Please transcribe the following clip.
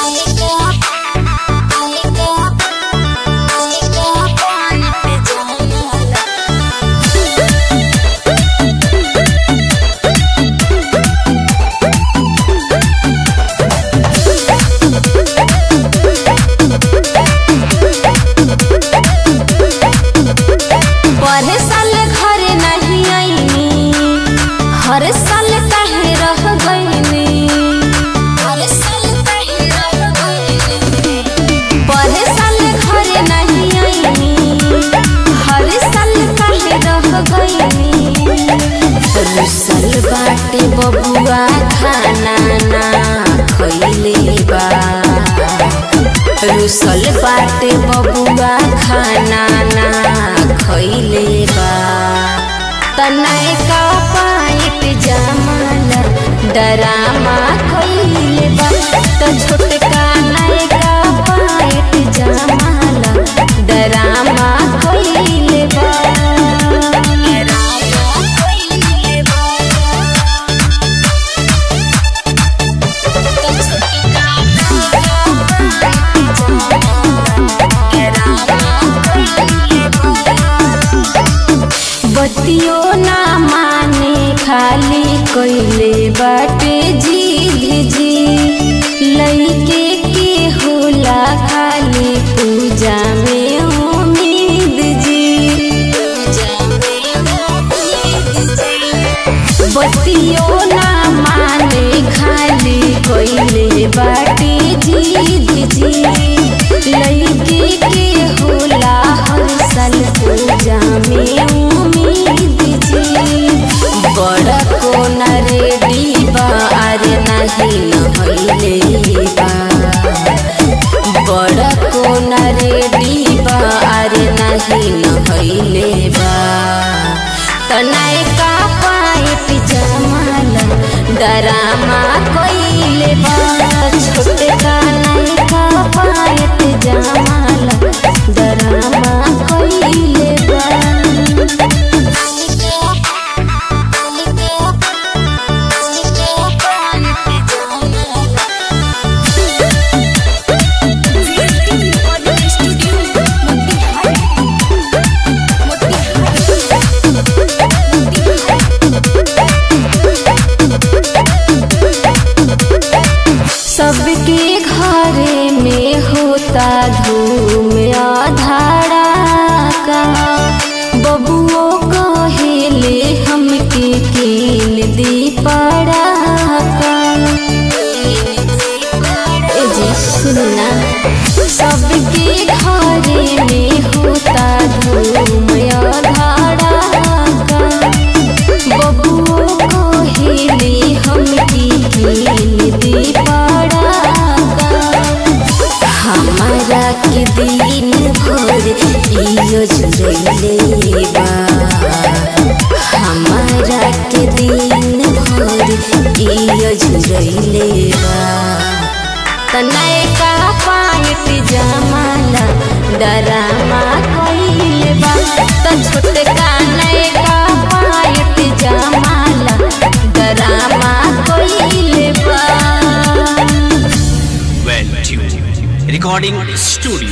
पढ़े साल घरे नहीं आईनी हर साल काहे रह गईनी हर साल काहे रह गईनी पढ़े साल घरे नहीं आईनी हर साल काहे रह गईनी रुसल बाटे बबुआ खाना ना खइले बा रुसल बाटे बबुआ खाना ना खइले बा तनय का पाइट जमाल डरामा खइले बा त छोटका नय का पाइट जमाल डरामा खइले बा डरामा खइले बा बतियो ना माने खाली कइले बाटे जीध जी लइके के होला खाली पूजा में उम्मीद जी पूजा में उम्मीद जी बतियो ना माने खाली कइले बाटे जीद जी लइके के होला हर साल पूजा में उम्मीद जी बड़ा कोन रेडी बा अरे नहीं नहइले बा बड़ा कोन रेडी बा अरे नहीं नहइले बा तनाए का पाइप जमाल डरामा कइले बा छोटे का नहीं का पाइप जमाल डरामा कइले बा सबके घरे में होता धूम आधारा का बबुओ कहेले हमके कीन दी पड़ा का ए जी सुनना सबके घरे में होता धूम आधारा का बबुओ कहेले हमके कीन दी पड़ा का हमारा के दिन भर इयो जुड़ैले बा हमारा के दिन भर इयो जुड़ैले बा तनय का पाइट जमाला डरामा कइले बा त छोटका नय का पाइट जमाला डरामा कइले बा Well tuned. Recording studio.